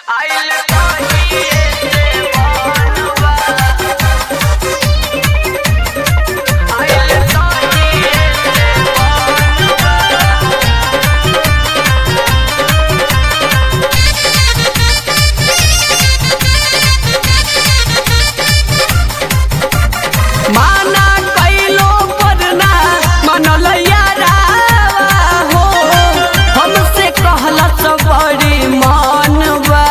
आइल कहिए से बनवा आइल कहिए से बनवा माना कैलो पर ना मनलैया रावा हो हमसे कहला सब बड़ी मानवा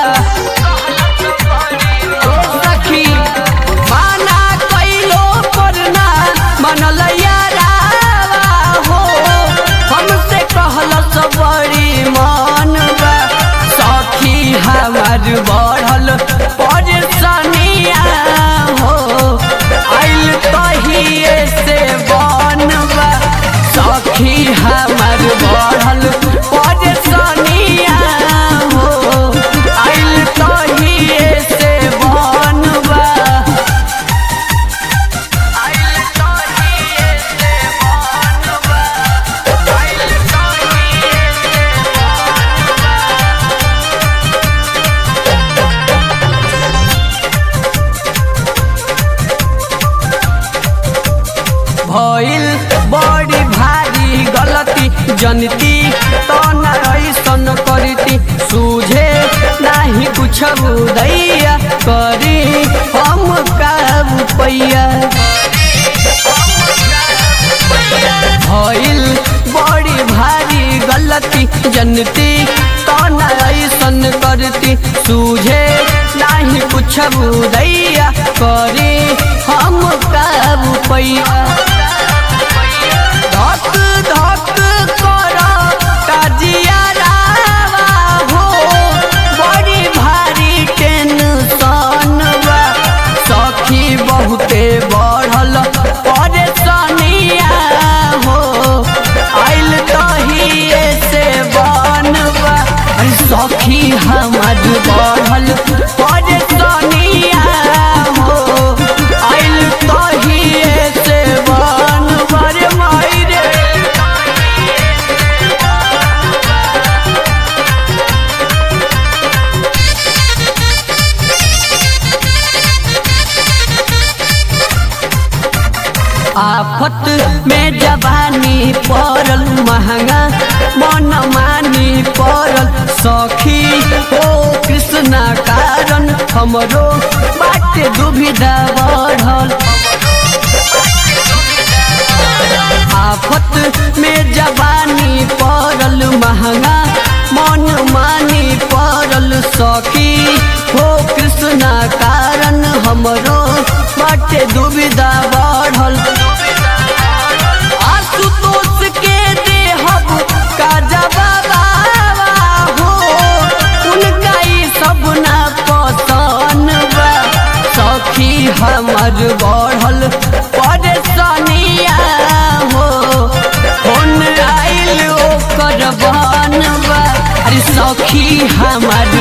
ओ सखी माना कैलो पर ना मनलैया रावा हो हमसे कहला सब बड़ी मानवा सखी हमार बढ़ल परेशानिया हो आइल कहिए से बनवा सखी हमर बढ़ल परेशानिया हो आइल कहिए से बनवा आइल कहिए से बनवा आइल कहिए से भइल बड़ी भारी गलती जनती तो न ऐसन करती सूझे नाही कुछ दैया करी हम का पैया भइल बड़ी भारी गलती जनती तो न ऐसन करती सूझे नाही कुछ दैया करी हम का पैया धक धक कर काजिया रावा हो बड़ी भारी टेंशन बा सखी बहुते बढ़ल परेशानिया हो आइल तहिए से बनवा अरे सखी हमर बढ़ल परेशानिया हो आइल तहिए से बनवा रे माई रे आफत में जवानी पड़ल महंगा मन मानी पड़ल सखी ओ कृष्णा कारण हमरो बाटे दुविधा बढ़ल आफत में जवानी पड़ल महंगा मन मानी पड़ल सखी हो कृष्णा कारण हमरो बाटे दुविधा बढ़ल आशुतोष के देहब का जवाबा हो उनका ई सब ना पसंद बा सखी हमर बढ़ल परेशानिया हो फोन आइल ओकर बनवा अरे सखी हमर